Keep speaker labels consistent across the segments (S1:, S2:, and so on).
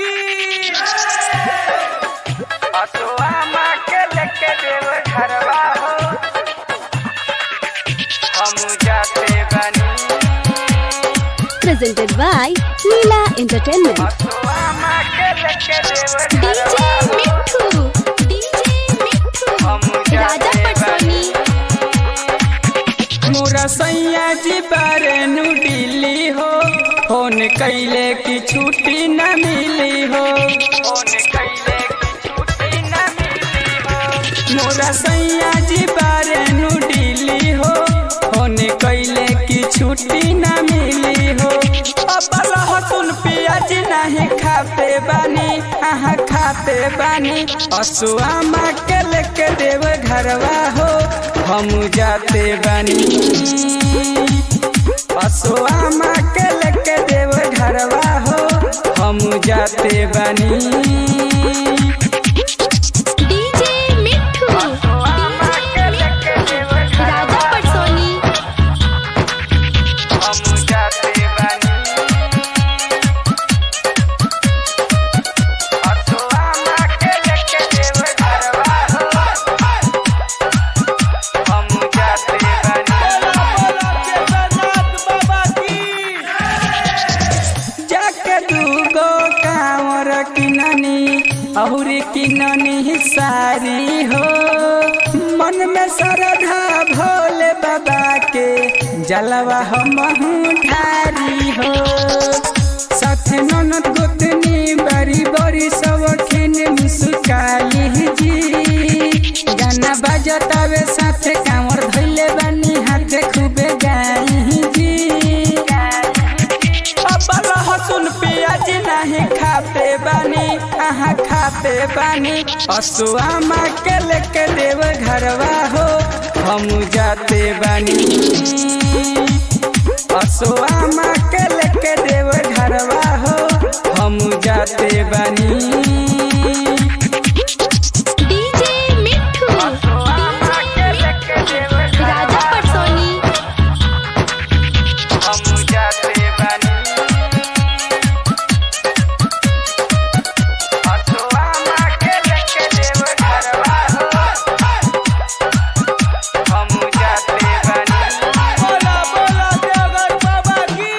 S1: की
S2: असुआ माँ के लेके देव घरवा हो हम जाते बनी
S3: presented by Leela Entertainment.
S2: असुआ माँ के लेके देव
S3: DJ
S2: घरवा हो
S3: Mithu, DJ Mithu,
S2: हम
S3: Raja
S2: जाते
S3: Patsoni.
S1: मोरा सैया जी बारे नु दिल्ली हो फोन कैले की छुट्टी न मिली हो
S2: फोन कैले की छुट्टी न मिली हो
S1: मोरा सैया जी बारे नु दिल्ली हो फोन कैले की छुट्टी न मिली हो अब लहसुन प्याज नहीं खाते बानी आहा खाते बानी असुआ माँ के लेके देव घरवा हो हम जाते बानी असुआ माँ के लेके देव घरवा हो हम जाते बानी
S3: DJ Mithu,
S2: असुआ माँ के लेके देव
S3: Raja
S2: घरवा हो
S3: Patsoni.
S2: हम जाते बनी असुआ माँ के लेके देव घरवा हो हम जाते बनी
S1: जाके दूगो कांवर किननी अहुरी किननी सारी हो मन में श्रद्धा भोले बाबा के जलवा हम ठारी हो साथ ननद गोतनी बड़ी बड़ी सब खिन मुस्काली जी गाना बजतावे साथ कांवर धैले बानी हाथ खूबे गाई जी अब लहसुन प्याज नहीं खाते बानी आहा खाते बानी असुआ माँ के लेके देव घरवा हो हम जाते बानी असुआ माँ के लेके देव घरवा हो हम जाते बानी
S3: DJ Mithu,
S2: असुआ माँ के लेके देव
S3: Raja
S2: घरवा
S3: Patsoni.
S2: हम जाते बनी असुआ माँ के लेके देव घरवा हो हम जाते बनी
S1: बोला बोला देवर बाबा की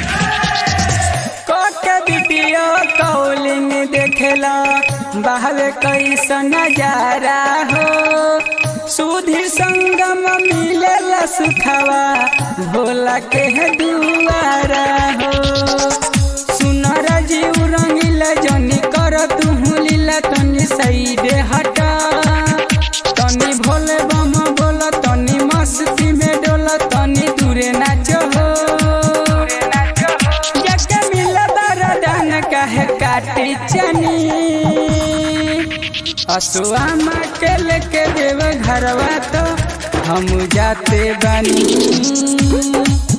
S1: कोके वीडियो कॉलिंग देखेला बाहर कैसा नजारा हो सुधीर संगम मिलेला सुखवा भोला के है दुआरा हो सुनर जीव रंगीला जनी कर तू लीला तनी साइड हटा तनी भोले बम बोला तनी मस्ती में डोला तनी दूरे नाचो हो जग मिला दरदान कहे काटी चनी असुआ माँ के लेके देव घरवा तो हम जाते बानी